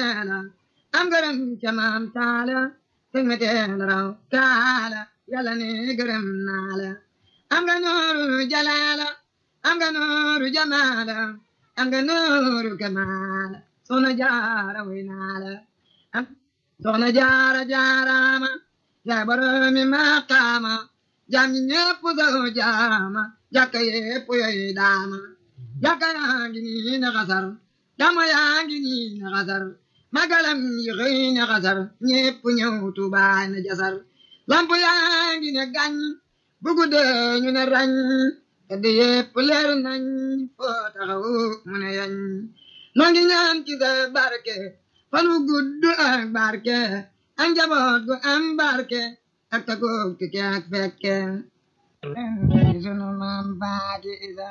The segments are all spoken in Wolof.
teela am gërëm ca maam taala teg ma teela raw kaala yàlla ne gërëm naa la am nga nooru jalaala am nga nooru jamaala am nga nooru kamaala soxna jaara way naa la am soxna jaara jaaraama yaa boromi maqaama jaam ñi ñépp saw jaama jàkka yépp yoy daama jàkka yaa ngi nii na xasar dama yaa ngi nii na xasar magalam yi xëy na xasar ñépp ñëw Tuubaa na jasar lamp yaa ngi ne gàñ bu guddee ñu ne rañ tedd yépp leer nañ foo taxaw mu ne yañ noo ngi ñaan ci sa barke fan wu gudd ak barke ak njaboot gu am barke ak tagoog tike ak fekke sunu maam baati isa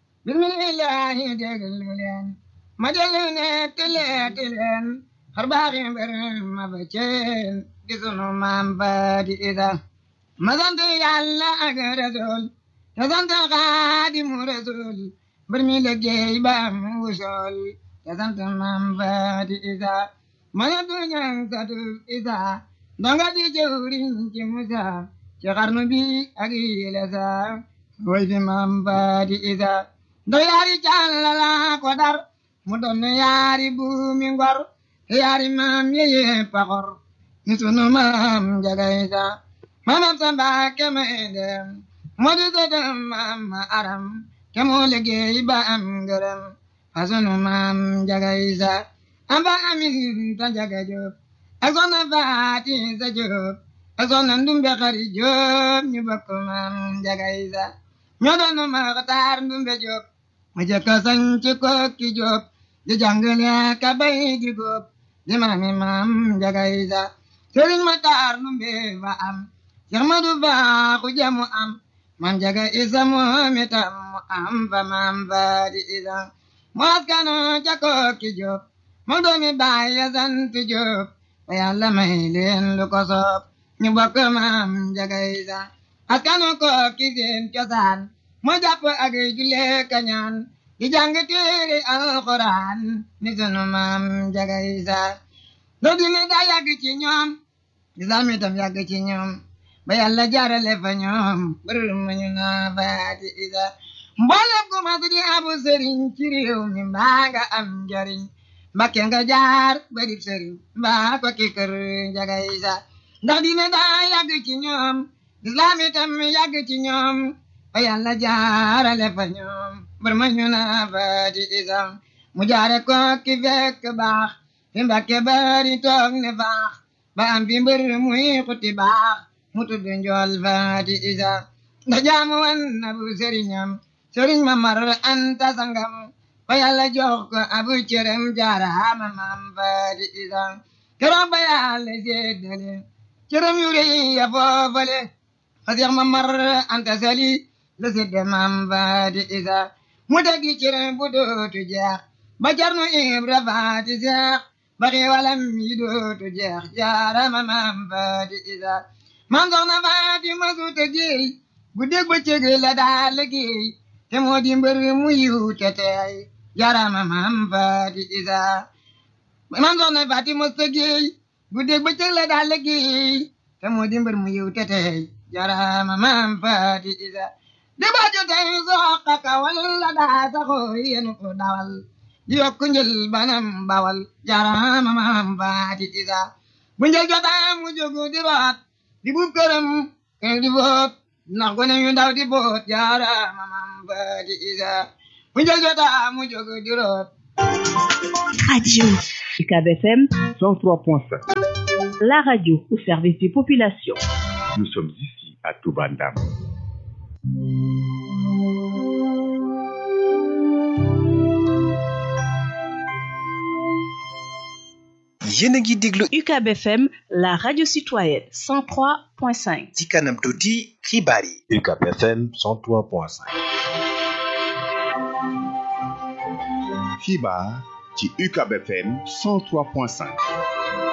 bismillahi déglu leen ma déglu ne tileeti leen xar baaxi mbir ma ba ceen di sunu maam baati isa ma sant yàlla ak rasul te sant xaadimu rasul mbir mi liggéey ba am wusool te sant maam baati isa ma sant ñang satu isa donga di jëwriñ ci musa ci xarnu bi ak yile sa way fi maam baati isa do yaari càllala ko dar mu doon yaari buumi ngor yaari maam yeye paxor ni sunu maam njaga isa maamam sa mbaake may dem moo di sëtam maam ma aram ke moo liggéey ba am ngërëm fa sunu maam njaga isa amba amin ta njaga jóob ak soxna faati sa jóob ak soxna ndumbe xari jóob ñu bokk maam njaga isa ñoo doon maxtaar ndumbe jóob ma jëkk sañ ci kokki jóob di jàngale ka bay di góob di maami maam njaga isa sëriñ ma taar ndumbe fa am Seex Madu Baaxu jamu am maam njaga isa moom itam mu am fa maam faati isa mu askano ca kokki jóob moo doomi baay ya sant jóob ba yàlla may leen lu ko soob ñu bokk maam njaga isa askanu kokki seen cosaan moo jàpp ak julle kañaan di jàng téere alxuraan ni sunu maam njaga isa doo dine daa yàgg ci ñoom lislaam itam yàgg ci ñoom ba yàlla jaarale fa ñoom bërër ma ñu naa faati isa mboolem ku mas di abu sëriñ ci réew mi mbaa nga am njariñ mbakke nga jaar bari sëriñ mbaa ko ki kër njaga isa ndax dine daa yàgg ci ñoom lislaam itam yàgg ci ñoom ba yàlla jaarale fa ñoom bër ma ñu naa faati isa mu jaare ko ki fekk baax fi mbakke bari toog ne faax ba am fi mbër muy xuti baax mu tudd njool faati isa ndax jaamu wan na bu sëriñam sëriñ ma mar anta sangam ba yàlla jox ko abu cërëm jaaraama maam faati isa keroog ba yàlla séddale cërëm yu rëy ya foofale fa seex ma mar anta sali la sédde maam faati isa mu tegi cërëm bu dootu jeex ba jarnu ibra faati seex ba xiiwalam yi dootu jeex jaaraama maam faati isa maam soxna faati ma suuta géey bu dégg ba cëg la daa liggéey te moo di mbër mu yiw te teey jaaraama maam faati isa maam soxna faati mosta géey bu dégg ba cëg la daa liggéey te moo di mbër mu yiw te teey jaaraama maam faati isa di ba jotey soqa kawal la daa saxoo yenu ko dawal di yokk njël banam bawal jaaraama maam faati isa bu njël jotaa mu jógu di root di buub këram kër di boot ndax gone yu ndaw di boot jaaraama maam faati isa bu njël jotaa mu jógu di root Radio UCAB FM 103.5. la radio au service des populations. Nous sommes ici à Toubandam. yéen a ngi déglu UCAB FM la radio citoyenne 103.5. ci kanam tuuti xibaar yi UCAB FM 103.5. xibaar ci UCAB FM 103.5